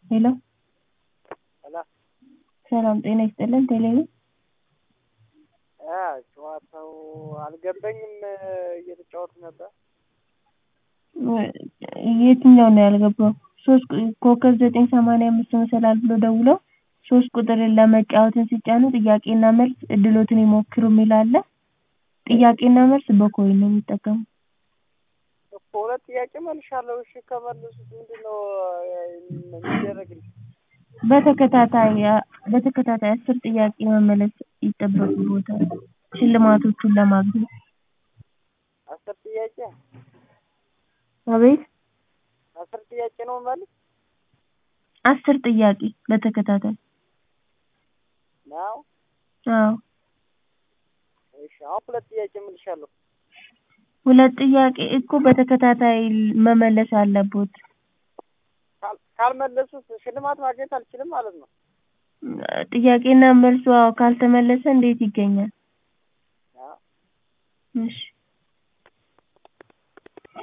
ሄሎ ሰላም ሰላም ጤና ይስጥልን ቴሌቪ ጨዋታው አልገባኝም እየተጫወቱ ነበር የትኛው ነው ያልገባው ሶስት ኮከብ ዘጠኝ ሰማንያ አምስት መሰላል ብሎ ደውለው ሶስት ቁጥርን ለመጫወትን ሲጫኑ ጥያቄና መልስ እድሎትን ይሞክሩ የሚል አለ ጥያቄና መልስ በኮይን ነው የሚጠቀሙት እኮ ሁለት ጥያቄ መልሻለሁ እሺ ከመለሱት ምንድነው የሚደረግልኝ በተከታታይ በተከታታይ አስር ጥያቄ መመለስ ይጠበቅብዎታል ሽልማቶቹን ለማግኘት አስር ጥያቄ አቤት አስር ጥያቄ ነው የምመልስ አስር ጥያቄ በተከታታይ ነው አዎ እሺ አሁን ሁለት ጥያቄ መልሻለሁ ሁለት ጥያቄ እኮ በተከታታይ መመለስ አለብዎት ካልመለሱት ሽልማት ማግኘት አልችልም ማለት ነው ጥያቄና መልሱ አዎ ካልተመለሰ እንዴት ይገኛል እሺ